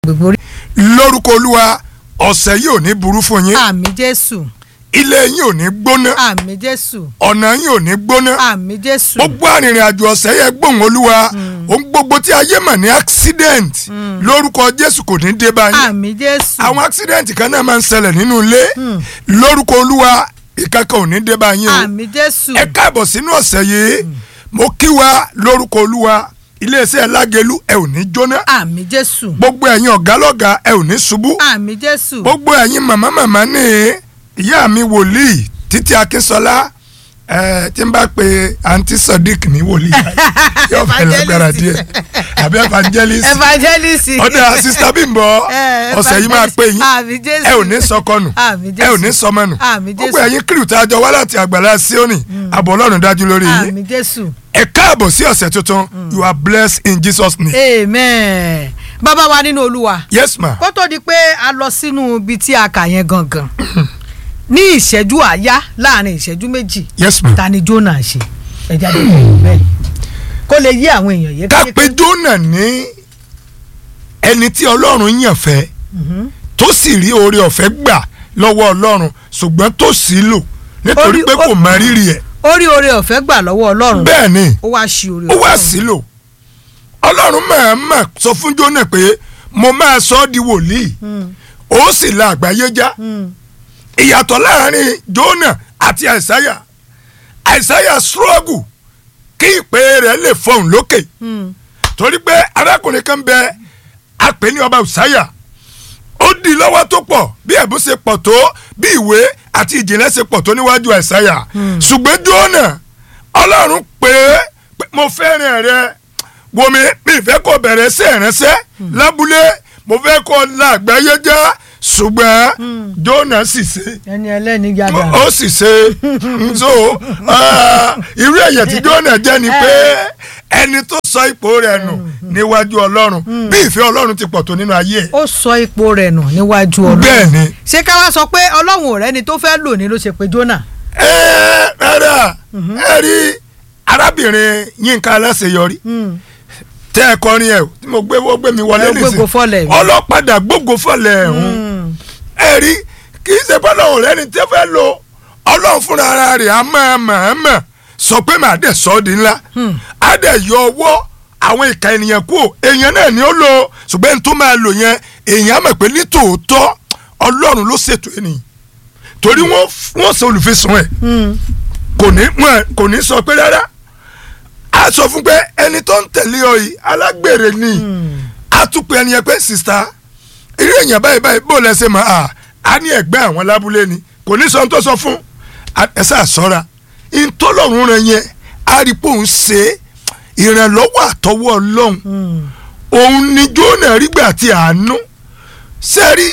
gbogbo orí. lórúkọ olúwa ọ̀sẹ̀ yìí ò ní burú fún yín àmì jésù ilé yín ò ní gbóná àmì jésù ọ̀nà yín ò ní gbóná àmì jésù gbogbo arìnrìn àjò ọ̀sẹ̀ yẹn gbóhùn olúwa ohun gbogbo tí ayé mọ̀ ní accident lórúkọ jésù kò ní dé bá yín àmì jésù àwọn accident kan náà máa ń ṣẹlẹ̀ nínú ilé lórúkọ olúwa ìkankan ò ní dé bá yín o àmì jésù ẹ káàbọ̀ sínú ọ̀sẹ̀ yìí mo kí wa lórúkọ olúwa iléeṣẹ́ lágẹ̀lú ẹ ò ní jóná àmì jésù gbogbo ẹ̀yin ọ̀gá lọ́gàá ẹ ò ní ṣubú àmì jésù gbogbo ẹ̀yin màmá màmá ní ìyá mi wòlíì títí akínsọlá ẹ tí n bá pe àǹtí sodiq ní wòlíì yóò fẹ́ lágbára díẹ̀ àbí evangelist evangelist ọ̀dà sista bímbọ Eh, ọ̀sẹ̀ yìí máa pè yín àmì jésù ẹ ò ní sọkọnù àmì ẹ ò ní jésù sọmọnù àmì gbogbo jésù ẹ̀yin kírù tá a jọ wá láti àgbàlá síónì àbọ̀ ọlọ́run dájú lórí yín àmì jésù ẹ káàbọ̀ sí ọ̀sẹ̀ tuntun you are blessed in Jesus name amen bàbá wa nínú olúwa yes ma kó tó di pé a lọ sínú ibi tí a kà yẹn gangan ní ìṣẹ́jú àáyá láàrin ìṣẹ́jú méjì yes ma. ta ni Jónà ṣe ẹ jáde fún bẹ́ẹ̀ kó lè yí àwọn èèyàn yé ká pe Jónà ní ẹni tí ọlọ́run yàn fẹ́ tó sì rí oore ọ̀fẹ́ gbà lọ́wọ́ ọlọ́run ṣùgbọ́n tó sì lò nítorí Orí- pé kò ó- mọ rírì ẹ̀ ó rí oore ọ̀fẹ́ gbà lọ́wọ́ ọlọ́run bẹ́ẹ̀ ni ó wá ṣi oore ó wá ọ̀fẹ́ sí lò ọlọ́run mọ̀ọ́mọ̀ sọ fún Jónà pé mo máa sọ ọ́ di wòlíì ó sì la àgbáyé já ìyàtọ̀ láàrin Jónà àti àìsáyà àìsáyà struggle kí ìpè rẹ̀ lè fọhùn lókè torí pé arákùnrin kan bẹ apè ní ọba òsáyà ó di lọ́wọ́ tó pọ̀ bí ẹ̀bùn ṣe pọ̀ tó bí ìwé àti ìjìnlẹ̀ ṣe pọ̀ tó níwájú àìsáyà ṣùgbọ́n Jónà ọlọ́run pé pé mo fẹ́ràn rẹ wo mi mi fẹ́ kó bẹ̀rẹ̀ sí ìránṣẹ́ lábúlé mo fẹ́ kó la àgbáyé já ṣùgbọ́n Jónà sì ṣe ẹni ẹlẹ́ni yàrá ó sì ṣe nso irú èyàn tí Jónà jẹ́ ni pé ẹni tó sọ ipò rẹ̀ nù níwájú ọlọ́run bí ìfẹ́ ọlọ́run ti pọ̀ tó nínú ayé ẹ̀ ó sọ ipò rẹ̀ nù níwájú ọlọ́run bẹ́ẹ̀ ni ṣé ká wá sọ pé ọlọ́run ò rẹ́ni tó fẹ́ lò ní ló ṣe pé Jónà ẹ rárá ẹ rí arábìnrin Yínká Aláṣeyọrí tẹ ẹ kọrin ẹ o tí mo gbé wọ́n gbé mi wọlé Ẹ gbógo fọ́lẹ̀ mi. ọlọ́padà gbógo fọ́lẹ̀ ẹ̀hún ẹ rí kì í ṣe bọ́lá òun rẹ́ni tí ó fẹ́ lo ọlọ́run fúnra ara rẹ̀ á máa mọ̀ọ́mọ̀ sọ pé màá dẹ̀ sọ ọ́ di ńlá á dẹ̀ yọ ọwọ́ àwọn ìka ènìyàn kú èèyàn náà ni ó lò ṣùgbọ́n ẹni tó máa lò yẹn èèyàn á mọ̀ pé ní tòótọ́ ọlọ́run ló ṣètò ènìyàn torí wọ́n wọ́n sọ olùfisùn ẹ̀ kò ní wọn kò ní sọ pé rárá a sọ fún pé ẹni tó ń tẹ̀lé ọ yìí alágbèrè ni a tún pe ẹni yẹn pé sista irú èèyàn báyìí báyìí bó lẹ́sẹ̀ mọ́ a a ní ẹ̀gbẹ́ àwọn lábúlé ni kò ní sọ ohun tó sọ fún ẹsẹ̀ àsọ́ra ìtọ́lọ́run rẹ̀ yẹn a rí pé òun ṣe ìrànlọ́wọ́ àtọwọ́ ọlọ́run òun ni Jónà rígbà tí àánú sẹ́rí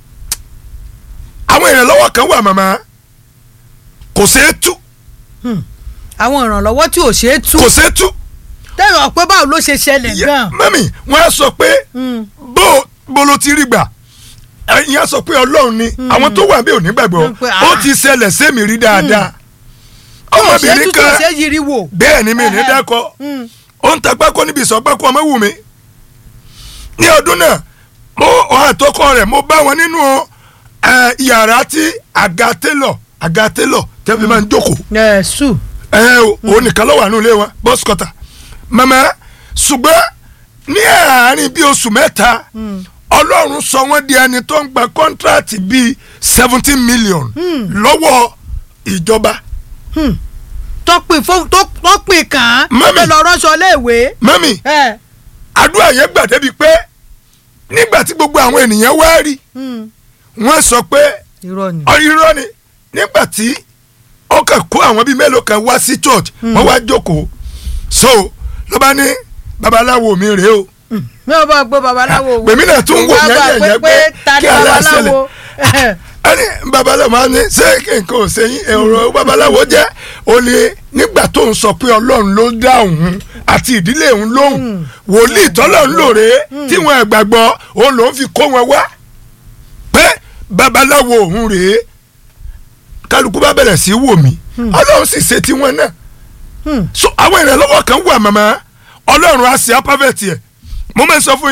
àwọn ìrànlọ́wọ́ kan wà màmá kò ṣeé tú àwọn ìrànlọ́wọ́ tí ò ṣeé tú kò ṣeé tú tẹ́lọ̀ pé báwo ló ṣe ṣẹlẹ̀ gan. mẹ́mì wọ́n á sọ pé bó bó ló ti rí gbà ẹ̀yin á sọ pé ọlọ́run ni àwọn tó wà bí ò ní gbàgbọ́ Wọ́n pe, ó ah. ti ṣẹlẹ̀ sẹ́mi rí dáadáa ṣé ọmọbìnrin tútù kan ṣe yiri wò. bẹ́ẹ̀ ni mi ní Ẹhẹ́. dákọ́ ó ń ta pákó níbi ìsọ̀ pákó ọmọ wù mí ní ọdún náà mo ọ̀hún àtọkọ rẹ̀ mo bá wọn nínú ẹ, yàrá tí àga télọ̀ àga télọ̀ tẹ́bí máa ń jókòó ẹ sù. ẹ o òun nìkan ló wà nínú ilé wọn bọ́sì kọ́tà màmá ṣùgbọ́n ní àárín bíi oṣù mẹ́ta ọlọ́run sọ wọ́n di ẹni tó ń gba kọ́ńtíráàtì bíi seventeen million lọ́wọ́ ìjọba tọpin fún tó tọpin kàn án. Mami. tó lọ ránṣọ léèwé. mọ́mì ẹ àdúrà yẹn gbà débi pé nígbà tí gbogbo àwọn ènìyàn wá rí wọ́n sọ pé irọ́ ni. ọ irọ́ ni nígbà tí ó kàn kó àwọn bíi mélòó kan wá sí church wọ́n wá jókòó so ló bá ní babaláwo mi rèé o mi ò bá gbọ́ babaláwo wò. pèmí náà tún wò Wá gbà yẹn yẹn pé ta kí ni ala babaláwo. ṣẹlẹ̀ ẹni babaláwo máa ní ṣé nǹkan ò sẹ́yìn ẹ̀rọ babaláwo jẹ́ ó ní nígbà tó ń sọ pé ọlọ́run ló dá òun àti ìdílé òun lóhùn wòlíì tọ́lọ́run lòrè tí wọn gbàgbọ́ òun lòún fi kó wọn wá pé babaláwo òun rèé kálukú bá bẹ̀rẹ̀ sí í wò mí ọlọ́run sì ṣe tiwọn náà so àwọn ìrànlọ́wọ́ kan wà màmá ọlọ́run á ṣe apávẹ̀tì ẹ̀ mo máa ń sọ fún yín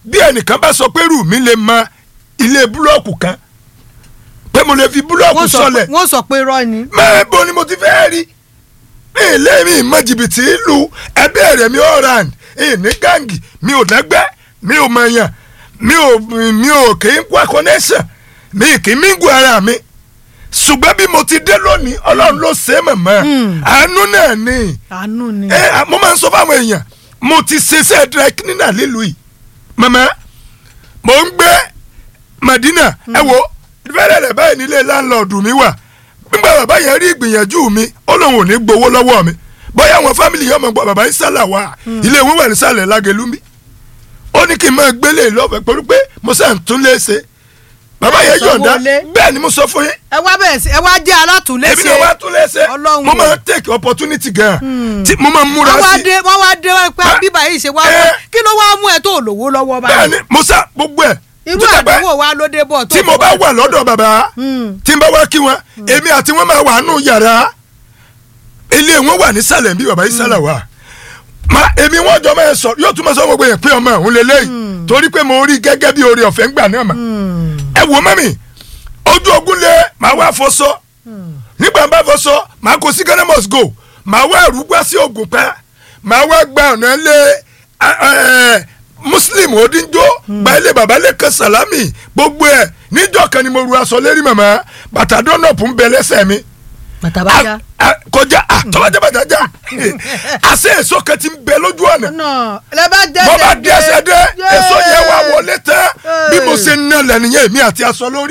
bí ẹnìkan bá sọ pé rù mí lè mọ ilé búlọ́ọ̀kù kan pé mo lè fi búlọ́ọ̀kù wọ́n sọ sọlẹ̀ pé- wọ́n sọ pé irọ́ ni. mẹ́ẹ̀bọ ni mo ti fẹ́ rí mi ì lé mi ìmọ̀ jìbìtì ìlú ẹbí rẹ̀ mi ọ̀ràn ìní gáǹgì mi ò lẹ́gbẹ́ mi ò mọ̀yàn mi ò mi ò kì í kó connection mi kì í mingu ara mi ṣùgbọ́n bí mo ti dé lónìí ọlọ́run ló ṣe é mọ̀mọ́ Hmm. àánú náà ni àánú ni. ẹ à, mo máa ń sọ fáwọn èèyàn mo ti ṣiṣẹ́ dry cleaner nílùú yìí mọ̀mọ́ mo ń gbé Madina ẹ wo fẹ́rẹ̀ rẹ̀ báyìí nílé láńlọ́ọ̀dù mi wà nígbà bàbá yẹn rí ìgbìyànjú mi ó lóun ò ní gbowó lọ́wọ́ mi bóyá àwọn fámìlì yẹn mọ̀ gbọ́ bàbá yìí sálà wá ilé ìwé wà nísàlẹ̀ lágẹ̀lúmi ó ní kí n máa gbélé lọ́fẹ̀ẹ́ pẹ̀lú pé mo sàn tún lé ṣe bàbá yẹn Sanwó yọ̀ǹda ilé. bẹ́ẹ̀ ni mo sọ fún yín ẹ wá bẹ̀rẹ̀ sí ẹ wá jẹ́ alátùnlé èmi ṣe. náà wá tún lé ṣe Ọlọ́run mo o. máa ń take opportunity gan tí mo máa ń múra wọ́n wá sí dé wọ́n wá dé wọ́n pé Ah. bíbá yìí ṣe wá Eh. wá kí ló wá mú ẹ tó lówó lọ́wọ́ bẹ́ẹ̀ báyìí. ni mo sá gbogbo ẹ̀ irú tó jẹ́ pé àdánwò wa ló dé bọ̀ tó. tí mo bá wà lọ́dọ̀ bàbá Hmm. tí n bá wá kí wọn èmi àti wọn máa wà nù yàrá ilé wọn wà nísàlẹ̀ bí bàbá yìí sálà wà ma èmi wọn jọ máa sọ yóò tún máa sọ gbogbo yẹn pé ọmọ òun lélẹ́yìí torí pé mo rí gẹ́gẹ́ bí oore ọ̀fẹ́ ńgbà náà mà Hmm. ẹ wò mọ́mì ojú ogun lé màá wá fọṣọ nígbà bá fọṣọ màá kó sí Ghana must go màá wá rúgbà sí ogun pẹ́ màá wá gba ọ̀nà lé ẹ, ẹ, muslim odinjo gba ilé baba lẹ́kàn salami gbogbo ẹ̀ níjọ́ kan ni mo ru aṣọ lérí màmá bàtà dọ́nọ̀pù ń bẹ lẹ́sẹ̀ mi bàtà bá já. A- a- kọjá a tọ́lájà bàtà já àṣẹ èso kan ti ń bẹ lójú ọ̀nà náà lẹ bá dé. mo bá dé ẹsẹ̀ dé èso yẹn wá wọlé tán bí mo ṣe ń ná lẹ́nìyẹn èmi àti aṣọ lórí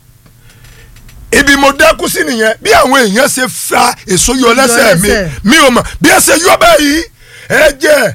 ibi mo dákú sí nìyẹn bí àwọn èèyàn ṣe fa èso yọ lẹ́sẹ̀ mi lẹ́sẹ̀. mi ò mọ̀ bí ẹsẹ̀ yọ báyìí ẹ̀jẹ̀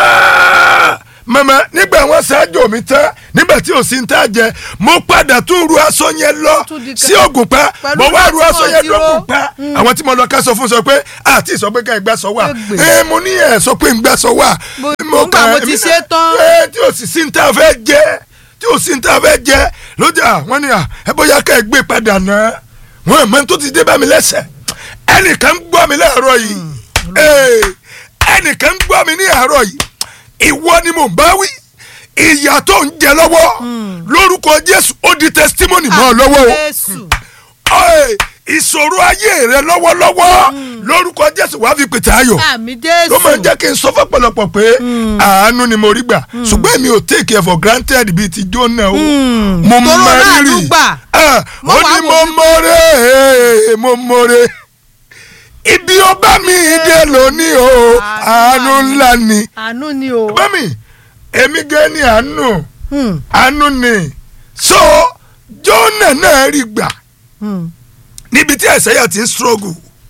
yáá mama nígbà wọn ṣáájú mi tán nígbà tí ò sí ń tà jẹ mo padà tún ru aṣọ yẹn lọ tún di ká- sí ògùn pa pẹ̀lú mo wá ru láti aṣọ mọ̀ yẹn tí lógùn ó- pa Mm. àwọn tí mo lọ ká sọ fún sọ pé àti ìsọ pé ká ẹ gbà sọ wà Égbè. ẹ mo ní ẹ sọ pé ń gbà sọ wà Mo- nígbà mo ti èmi ṣe náà- tán. ẹ tí o sì sí ní tá a fẹ́ jẹ tí o sì ní tá a fẹ́ jẹ lójà wọ́n ní à ẹ bóyá ká ẹ gbé padà náà wọ́n ẹ̀ mọ́ tó ti dé bá mi lẹ́sẹ̀ ẹnìkan ń gbọ́ mi láàárọ̀ yìí Ee, ẹnìkan ń gbọ́ mi ní àárọ̀ yìí ìwọ ni mò ń bá wí ìyà tó ń jẹ lọ́wọ́ lórúkọ Jésù ó di testimony mọ́ ọ lọ́wọ́ o Jésù. Ee, ìṣòro ayé rẹ lọ́wọ́lọ́wọ́ lórúkọ Jésù wàá fi pètè ayọ̀ àmì Jésù. ló máa ń jẹ́ kí n sọ fọ́pọ̀lọpọ̀ pé àánú ni mo rí gbà ṣùgbọ́n èmi ò take it for granted bíi ti Jónà o Mm. mo Tóró mọ láàánú rírì gbà. Ah, Mo ó wá ní wò mo wípé- mọ̀rẹ́ mo mọ̀rẹ́ ibi ọba mi dé lónìí o Àánú àánú ńlá ni àánú ni o. bámi èmi gẹ́ ní àánú Hmm. àánú ni so Jónà náà rí gbà Hmm. níbi tí àìsàyà ti ń struggle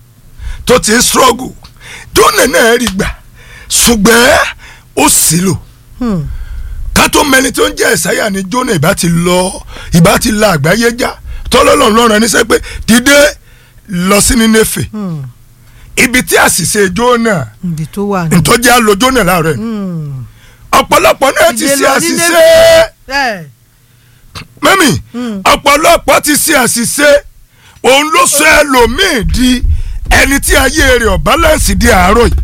tó ti ń struggle Jónà náà rí gbà ṣùgbọ́n ó sì lò Hmm. ká tó mẹni tó ń jẹ́ àìsàyà ni Jónà ìbá ti lọ ìbá ti la àgbáyé já tọ́lọ́lọ́ lọ́rùn ẹni sẹ́ pé dìde lọ sí Nínéfè Hmm. ibi tí àṣìṣe Jónà ibi tó wà ní. ntọ́jà lo Jónà láàárọ̀ yìí. Hmm. ọ̀pọ̀lọpọ̀ náà ti Dìde ṣe lọ àṣìṣe Nínéfè. ẹ mẹ́mì Hmm. ọ̀pọ̀lọpọ̀ ti ṣe àṣìṣe òun ló sọ ẹlòmíì di ẹni tí ayé rẹ̀ ọ̀ balance di àárọ̀ yìí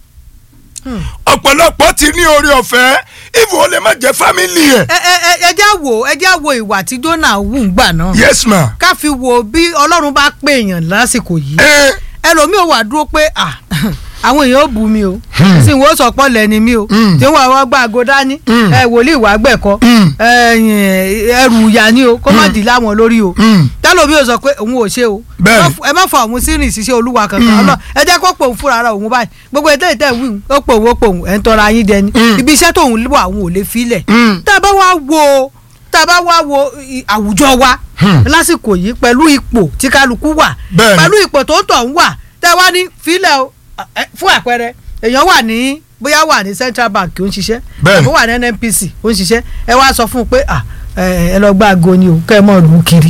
Hmm. ọ̀pọ̀lọpọ̀ ti ní orí ọ̀fẹ́ ìfò ó lè má jẹ́ fámìlì ẹ̀ ẹ ẹ ẹ já wo ẹ já wo ìwà tí Jónà wù ń gbà náà. yes ma ká fi wo bí Ọlọ́run bá pè èèyàn lásìkò yìí. ẹ ẹlòmíì ò wà dúró pé à àwọn èèyàn ò bù mí o Hmm. sì wọ́n sọ pọ́ lẹ́ni mi o Hmm. tí wọ́n àwọn gbà àgọ́ dání Hmm. ẹ wòlíì wàá gbẹ̀kọ́ Hmm. ẹ̀yìn ẹrù ìyá ni o kó má dì láwọn lórí o Hmm. tẹ́lòmíì ò sọ pé òun ò ṣe o Bẹ́ẹ̀ni. Má f- ẹ má fọ àwọn sírìn ṣiṣẹ́ olúwa kankan Hmm. ọlọ́ ẹ jẹ́ kó pòun fúnra ara òun báyìí gbogbo ètò ìtẹ̀ wí ó pòun ó pòun ẹ̀ ń tọ́ra yín jẹ ni Hmm. ibi iṣẹ́ tóun wà òun ò lè filẹ̀ Hmm. tá a bá wá wo tá a bá wá wo i- àwùjọ wa Hmm. lásìkò yìí pẹ̀lú ipò tí kálukú wà Bẹ́ẹ̀ni. pẹ̀lú ipò tó ń tọ̀ ń wà tẹ́ wá ní filẹ̀ o ẹ, fún àpẹẹrẹ èèyàn wà ní bóyá wà ní Central Bank ó ń ṣiṣẹ́ Bẹ́ẹ̀ni. àbí wà ní NNPC ó ń ṣiṣẹ́ ẹ wá sọ fún un pé à, ẹ ẹ lọ gba aago ni o kẹ́ ẹ mọ̀ lù ú kiri.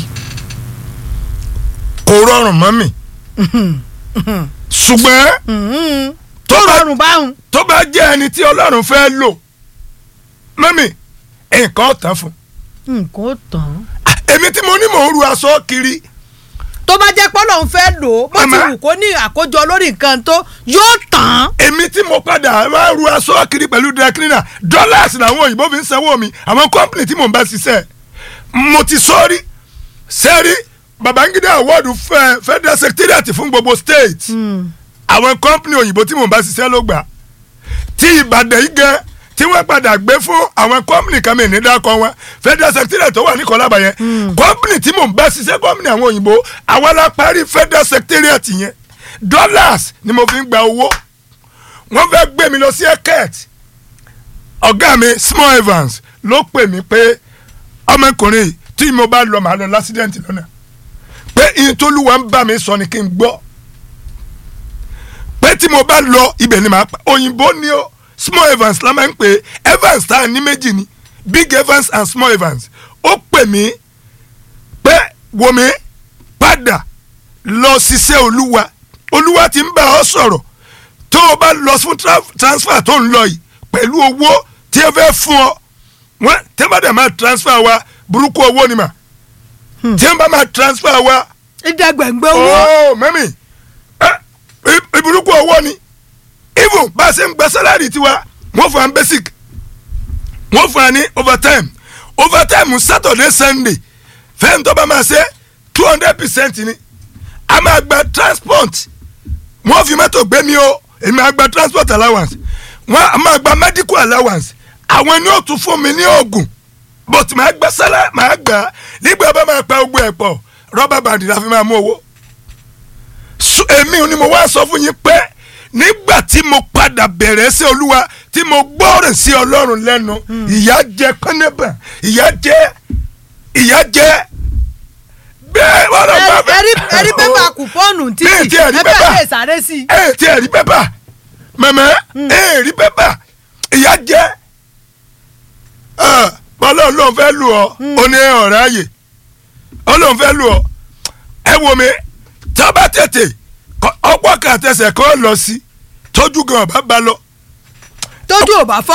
kò rọrùn mọ́ mi ṣùgbọ́n tó tó bá rọrùn báwọn. tó bá jẹ́ ẹni tí Ọlọ́run fẹ́ lò mọ́mì nǹkan ọ̀tàn fún nǹkan ó tán. èmi tí mo ní mò ń ru aṣọ kiri tó bá jẹ́ pọ́lọ́ ń fẹ́ lò ó bó ti Màmá. wù kó ní àkójọ lórí nǹkan tó yóò tán án. èmi tí mo padà máa ru aṣọ kiri pẹ̀lú dry cleaner dollars làwọn òyìnbó fi ń sanwó mi àwọn company tí mò ń bá ṣiṣẹ́ mo ti sọ́ọ́rí sẹ́rí Babangida award fẹ́ federal secretariat fún gbogbo state àwọn company òyìnbó tí mò ń bá ṣiṣẹ́ ló gbà tí Ìbàdàn yìí gan tí wọ́n padà gbé fún àwọn company kan mi ní dákọ̀ wọn federal secretariat tó wà ní kọlábà yẹn company tí mò ń bá ṣiṣẹ́ company àwọn òyìnbó àwọn la parí federal secretariat yẹn dollars ni mo fi ń gba owó wọ́n fẹ́ gbé mi lọ sí eket ọ̀gá mi small evans ló pè mí pé ọmọkùnrin yìí tí mo bá lọ màá lọ lásìdẹ́ǹtì lọ́nà pé ìtòlúwa ń bá mi sọ ni kí n gbọ́ pé tí mo bá lọ ibẹ̀ ni màá pa òyìnbó ni ó small evans la máa ń pè é evans tá a ní méjì ni big evans and small evans ó pè mí pé wò mí padà lọ ṣiṣẹ́ olúwa olúwa ti ń bá ọ sọ̀rọ̀ tó o bá lọ fún tra- transfer tó ń lọ yìí pẹ̀lú owó tí ẹ fẹ́ fún ọ wọ́n tí wọ́n bá dẹ̀ máa transfer wa burúkú owó ni mà tí wọ́n bá máa transfer wa ìdẹ́gbẹ̀ngbẹ̀ owó. ooo mẹ́mì ẹ ìburúkú owó ni even bá a ṣe ń gba sálárì tiwa wọ́n fún wa ní basic wọ́n fún wa ní overtime overtime saturday sunday fẹ́ǹtọ́ bá máa ṣe two hundred percent ni a máa gba transport wọ́n fi mọ́tò gbé mi o èmi á gba transport allowance wọ́n á máa gba medical allowance àwọn ni ó tún fún mi ní oògùn but màá gba sálá màá gbà nígbà bá máa pa ogun ẹ̀ pọ̀ rọ́bà bàndì la fi máa mú owó So, èmi ni mo wá sọ fún yín pé nígbà tí mo padà bẹ̀rẹ̀ sí olúwa tí mo gbọ́rẹ̀ sí ọlọ́run lẹ́nu ìyà jẹ pẹ́nẹ́bà ìyà jẹ ìyà jẹ bẹ́ẹ̀ wọ́n lọ bá bẹ́ẹ̀. ẹrí ẹrí pépà kùpọ́ọ̀nù Bí ètí títì ẹ̀rí ẹ pépà. bẹ́ẹ̀ lè sáré sí i. ẹ ti ẹ̀rí pépà mẹ̀mẹ́ ẹ rí pépà ìyá jẹ́ bọ́lá olóhùn fẹ́ lù ọ́ ó ní ọ̀rẹ́ ààyè olóhùn fẹ́ lù ọ́ ẹ wo mi tá a bá tètè kọ- ọ̀pọ̀ kan àtẹsẹ̀ kan lọ sí tójú gan ọ̀bá bá lọ tójú ò bá fọ́